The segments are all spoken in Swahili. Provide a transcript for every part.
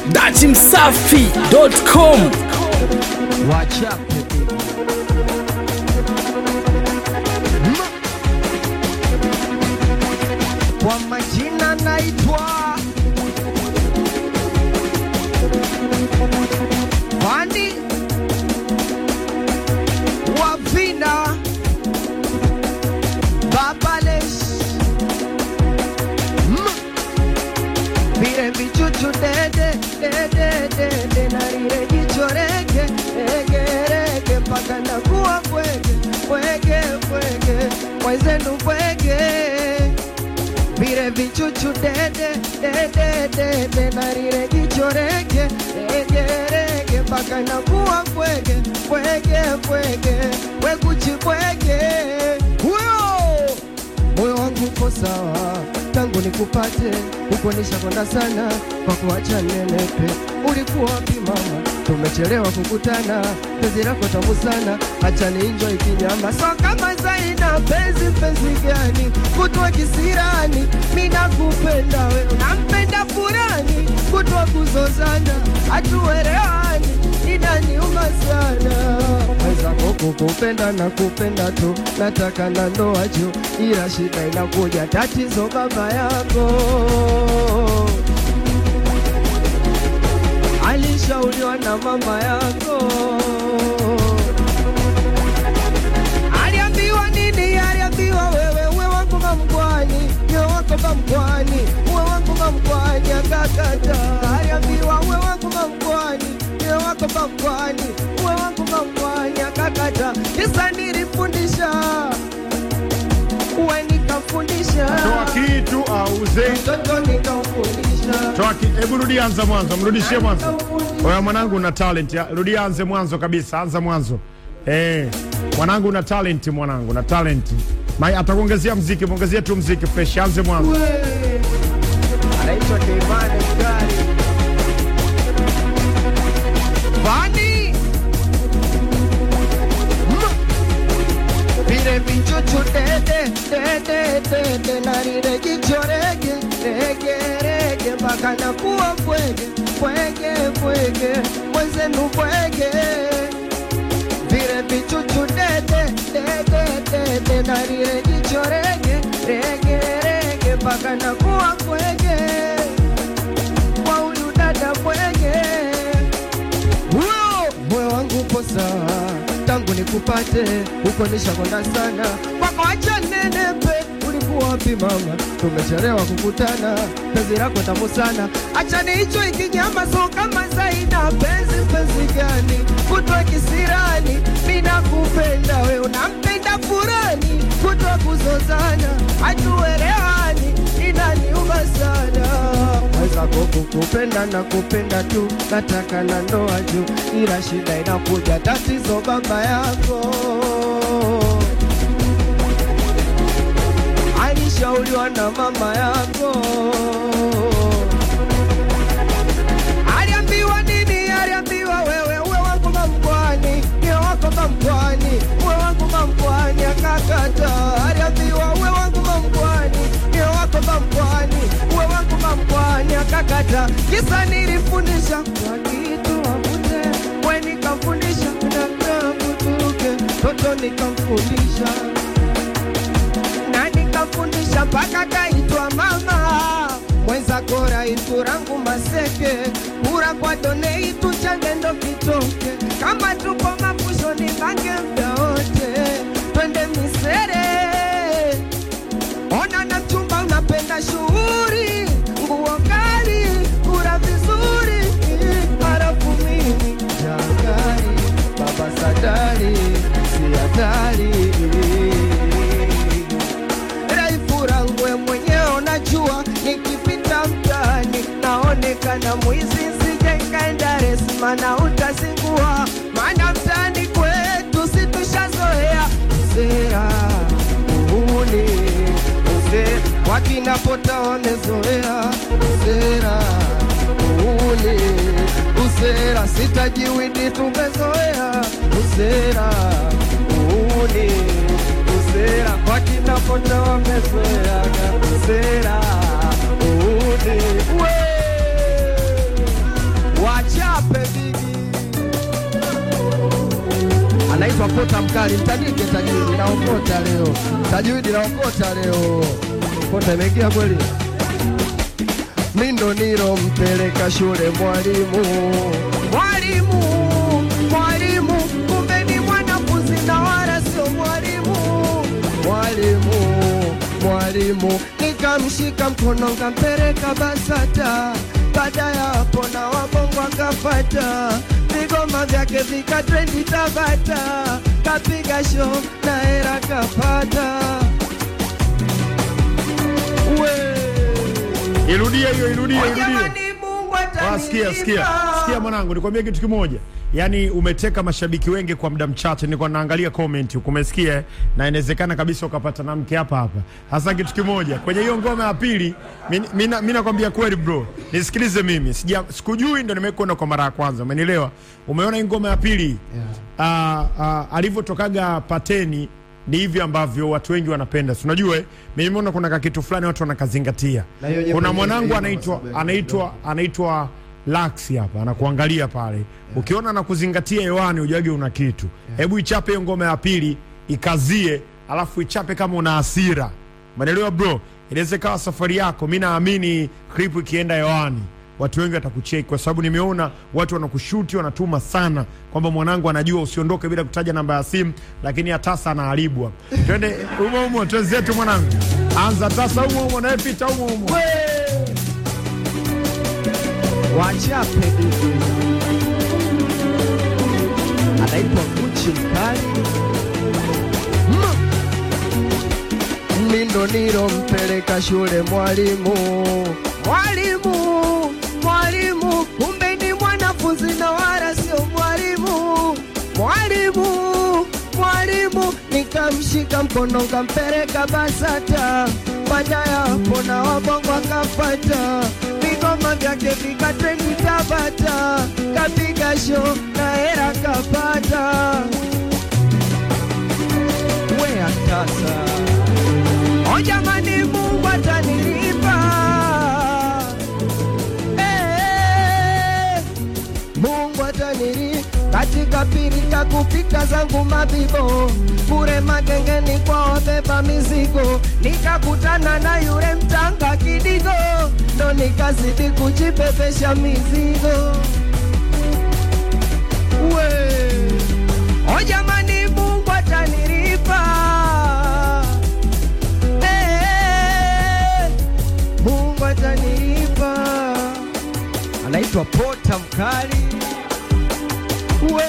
datimsafi.com wachape kwa majina naitwa Fani Wavina Babales Mm. vile vichuchu dede dede dede na lile jicho rege rege rege mpaka nakuwa bwege bwege bwege mwenzenu bwege vile vichuchu dede dede dede na lile jicho rege rege rege mpaka nakuwa bwege bwege bwege wekuchi bwege huyo moyo wangu uko sawa tangu nikupate huko nishakonda sana kwa kuacha nenepe ulikuwa wapi mama tumechelewa kukutana penzi lako tamu sana acha nienjoy kinyama so kama zaina penzi penzi gani kutwa kisirani mi nakupenda we unampenda furani kutwa kuzozana hatuelewani inaniuma sana mwenzako kukupenda na kupenda tu nataka na ndoa juu ila shida inakuja tatizo baba yako alishauriwa na mama yako aliambiwa nini aliambiwa wewe uwe wangu mamkwani uwe wako mamkwani uwe wangu mamkwani akakata aliambiwa uwe wangu mamkwani uwe wako mamkwani uwe wangu mamkwani akakata kisa nilifundisha uwe nikafundisha toa kitu auze mtoto nikamfundisha toa ki... hebu rudia anza mwanzo mrudishie mwanzo oya mwanangu una talent ya- rudia anze mwanzo kabisa anza mwanzo eh mwanangu una talent mwanangu na talent Mai atakuongezea mziki mwongezee tu mziki fresh anze mwanzo anaitwa Devane Mgari. Vani Mm. vile vichuchu dede dede dede na lile jicho rege rege rege mpaka nakuwa bwege bwege bwege mwenzenu bwege vile vichuchu dede dede dede na lile jicho rege rege rege mpaka nakuwa bwege kwa huyu dada bwege huyo moyo wangu upo sawa tangu nikupate huko nishakonda sana kwako acha nenepe ulikuwa wapi mama tumechelewa kukutana penzi lako tamu sana acha niicho ikinyama so kama zaina penzi penzi gani kutwa kisirani mina kupenda we unampenda furani kutwa kuzozana hatuelewani inaniuma sana mwenzako kukupenda na kupenda tu nataka na ndoa juu ila shida inakuja tatizo baba yako alishauriwa na mama yako aliambiwa nini aliambiwa wewe uwe wangu mamkwani niwe wako mamkwani uwe wangu mamkwani akakata aliambiwa uwe wangu mamkwani niwe wako mamkwani uwe wangu mamkwani akakata kisa nilifundisha kwa kitu akute we nikamfundisha nakakutuke toto nikamfundisha na nikafundisha mpaka kaitwa mama mwenzako raitu rangu maseke kura kwa doneitu changendo kitoke kama tupo mapusho ni bange mda wote twende misere ona na mchumba unapenda shughuri nguo kali kura vizuri harafu mimi jangari baba sadari si hatari raifurangwe mwenyewe unajua nikipita mtaani naonekana mwizi sije nkaenda resma na utazingua maana mtaani kwetu situshazoea sera uhuni uzee wakinapota wamezoea sera uhuni usera sitajiwidi tumezoea usera uhuni usera kwa kina pota wamezoeaga usera uhuni we wachape bigi anaitwa Pota Mkali, mtandike tajiri, naokota leo, tajiri naokota leo, kota imeingia kweli. Mindo nilo mpeleka shule mwalimu, mwalimu, mwalimu, kumbe ni mwanafunzi na wala sio mwalimu, mwalimu, mwalimu, nikamshika mkono nkampeleka BASATA. Baada ya hapo na wabongo akafata vigoma vyake vikatrendi Tabata, kapiga show na hera kapata. We Irudie hiyo, irudie, irudie. jamani, Mungu Ah, Sikia, sikia, atanilipa. sikia mwanangu, nikwambia kitu kimoja. Yaani umeteka mashabiki wengi kwa muda mchache. Nilikuwa naangalia comment huko, umesikia? eh? Na inawezekana kabisa ukapata na mke hapa hapa. Hasa kitu kimoja kwenye hiyo ngoma ya pili, mimi nakwambia kweli bro, nisikilize mimi, sija sikujui, ndo nimekuona kwa mara ya kwanza, umenielewa? Umeona hii ngoma ya pili yeah. uh, alivyotokaga pateni ni hivi ambavyo watu wengi wanapenda, si unajua eh? Mimi nimeona kuna kakitu fulani watu wanakazingatia. Na hiyo nyimbo Kuna yenyewe mwanangu iko anaitwa kwa sababu ya anaitwa anaitwa Lax hapa anakuangalia pale, ukiona anakuzingatia hewani ujage una kitu. Hebu ichape hiyo ngoma ya pili ikazie, alafu ichape kama una hasira, umeelewa bro? Inaweza ikawa safari yako. Mi naamini clip ikienda hewani watu wengi watakucheki kwa sababu nimeona watu wanakushuti wanatuma sana kwamba mwanangu anajua usiondoke bila kutaja namba ya simu, lakini hatasa anaharibu hapa. Twende umo umo, twenzetu mwanangu, anza tasa umo umo, naye pita umo umo. wachape bibi anaitwa Gucci mkali Mm. mindo nilo mpeleka shule mwalimu mwalimu mwalimu kumbe ni mwanafunzi na wala sio mwalimu mwalimu mwalimu nikamshika mkono nkampeleka BASATA baada ya hapo na wabongo akafata vigoma vyake vikatrendi Tabata kapiga show na hera kapata we atasa o jamani Mungu atanilipa Eh, Mungu ataniri katika pirika kupika zangu mabibo kure magengeni kwa wabeba mizigo, nikakutana na yule mtanga kidigo, ndo nikazidi kujibebesha mizigo we o jamani, Mungu atanilipa Eh, Mungu atanilipa anaitwa Pota Mkali. We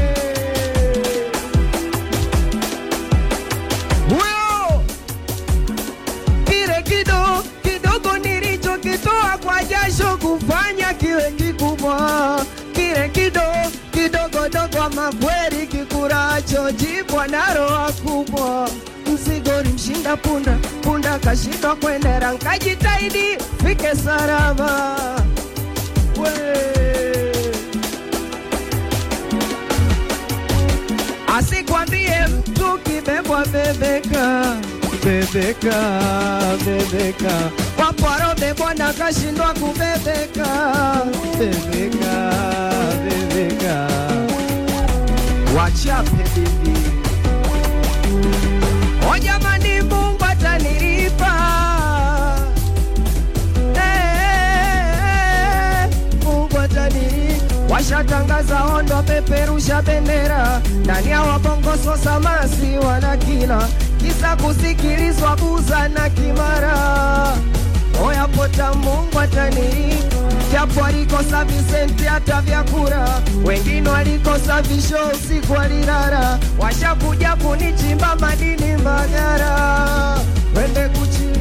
huyo kile kido kidogo nilichokitoa kwa jasho kufanya kiwe kikubwa, kile kido kidogo dogo, ama kweli kikuracho jibwa na roho kubwa. Mzigo mshinda punda, punda kashindwa kwendera, nkajitahidi fike salama we asikwambie mtu kibebwa bebeka bebeka bebeka wapwaro bebwa na kashindwa kubebeka bebeka bebeka wachape bibi o jamani mungu atanilipa Eh, Mungu atanilipa washatangaza ondo peperusha bendera ndani ya wabongoso samasi wana kila kisa kusikilizwa buza na kimara oya pota Mungu atanilipa japo alikosa Visenti hata vyakura wengine walikosa visho usiku walilala washakuja kunichimba madini Mbagara wende kuchi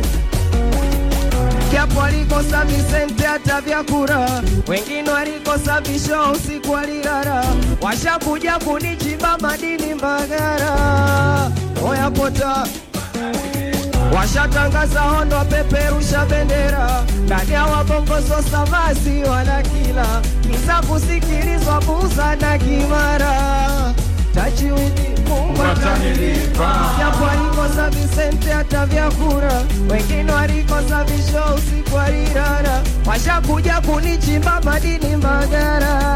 japo alikosa Visenti hata vyakura, wengine walikosa visho usiku walilala, washakuja kunichimba madini Mbagara. Oya pota washatangaza hondo, peperusha bendera ndani ya wabongozo samasi wana kila kisa kusikilizwa buza na kimara tachiwidi Mungu atanilipa japo alikosa Visente hata vyakura, wengine walikosa visho usiku walilala, washakuja kunichimba madini Mbagara.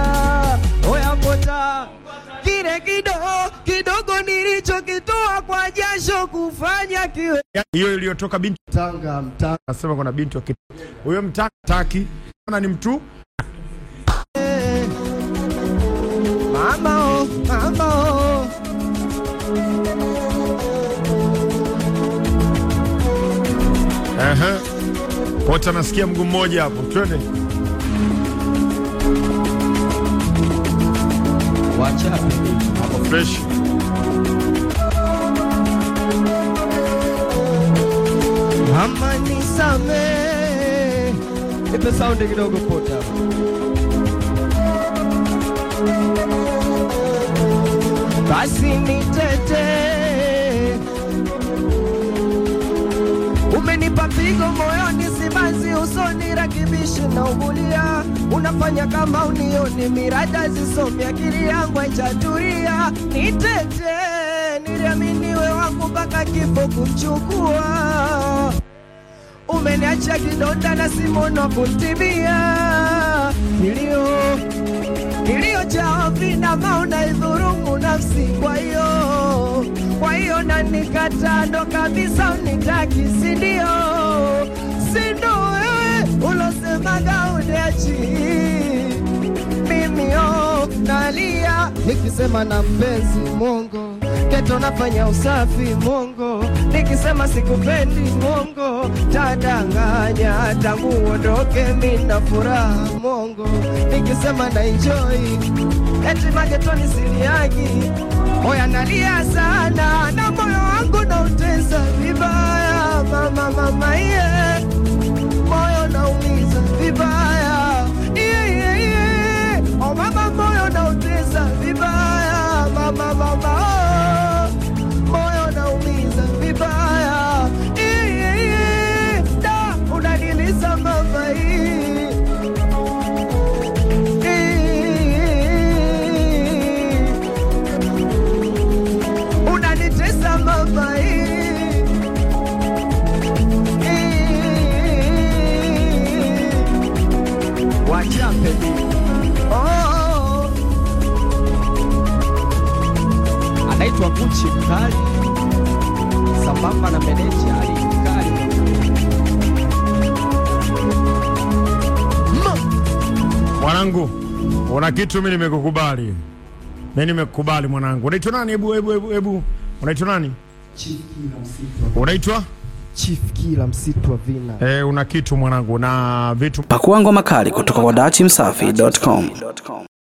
kufanya kiwe Ya- hiyo iliyotoka binti Tanga mtanga nasema kuna binti wa kitu huyo mtaka taki na ni mtu mama oh, mama oh. ehe wote anasikia mguu mmoja hapo twende Wachape hapo fresh mama nisame, ipe saundi kidogo pota basi nitete, umenipa pigo moyoni, simanzi usoni, rakibishi na ugulia, unafanya kama unioni, mirada zisomi, akili yangu haijatulia. Nitete, niliaminiwe wangu mpaka kifo kumchukua umeniacha kidonda na simono kuntibia kilio kilio cha vina mauna idhurumu nafsi kwa hiyo kwa hiyo nanikata ndo kabisa unitaki sindio sindo wewe ulosemaga uniachi mimi oh, nalia nikisema na mpenzi mongo keto nafanya usafi mongo nikisema sikupendi mongo tadanganya tangu uondoke mina furaha mongo nikisema na enjoy eti magetoni siliagi moya nalia sana na moyo wangu nautesa vibaya mama mama iye moyo naumiza vibaya iye iye iye oh mama moyo nautesa vibaya mama mama oh moyo naumiza vibaya iye iye da unaniliza mama hii unanitesa mama hii wachape oh. anaitwa Gucci mkali sambamba na meneja Ali mkali Ma- mwanangu una kitu mi nimekukubali mi nimekukubali mwanangu unaitwa nani hebu hebu hebu hebu unaitwa nani Chief Kila msitu wa- unaitwa Chief Kila msitu wa vina eh, una kitu mwanangu na vitu Pakua ngoma kali kutoka kwa dachimsafi.com.